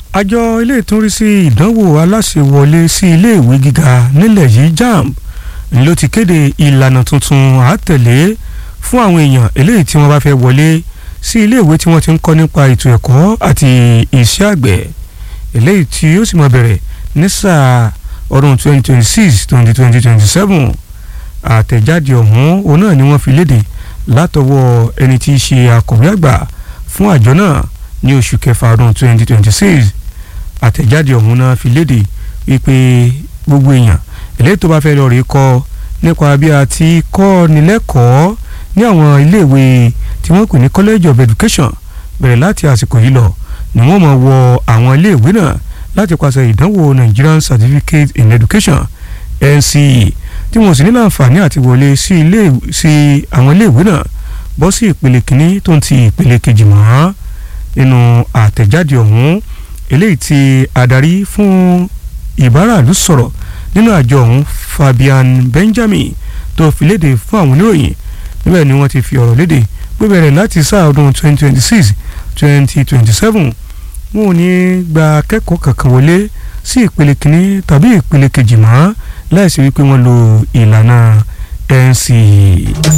àjọ ilé ìtúnrí sí ìdánwò aláṣẹwọlé sí iléèwé gíga nílẹ̀ yìí jamb ló ti kéde ìlànà tuntun àtẹ̀lé fún àwọn èèyàn eléyìí tí wọ́n bá fẹ́ wọlé sí iléèwé tí wọ́n ti ń kọ́ nípa ètò ẹ̀kọ́ àti iṣẹ́ àgbẹ̀ eléyìí tí ó sì máa bẹ̀rẹ̀ ní sáà ọdún 2026 2027 àtẹ̀jáde ọ̀hún òun náà ni wọ́n fi léde látọwọ́ ẹni tí í ṣe akọ̀wé àgbà fún àjọ náà ní oṣù kẹfà ọdún 2026 àtẹ̀jáde ọ̀hún náà fi léde wípé gbogbo èèyàn eléyìí tó bá fẹ́ lọ rí kọ́ nípa bí a ti kọ́ ni lẹ́kọ̀ọ́ ní àwọn iléèwé tí wọ́n pè ní college of education bẹ̀rẹ̀ láti àsìkò yìí lọ ni wọ́n máa wọ àwọn iléèwé náà láti pàṣẹ ìdánwò Nigerian Certificate in Education NCE tí wọ́n sì ní láǹfààní àti wọlé sí ilé sí àwọn iléèwé náà bọ́ sí ìpele kìíní tó ń ti ìpele kejì mọ́ nínú àtẹ̀jáde ọ̀hún eléyìí tí adarí fún ìbáraàlú sọ̀rọ̀ nínú àjọ ọ̀hún Fabian Benjamin tó fi léde fún àwọn oníròyìn níbẹ̀ ni wọ́n ti fi ọ̀rọ̀ léde pé bẹ̀rẹ̀ láti sáà ọdún 2026 2027 wọn ò ní gba akẹ́kọ̀ọ́ kankan wọlé sí ìpele kìíní tàbí ìpele kejì mọ́ láìsí wípé wọ́n lo ìlànà NCE.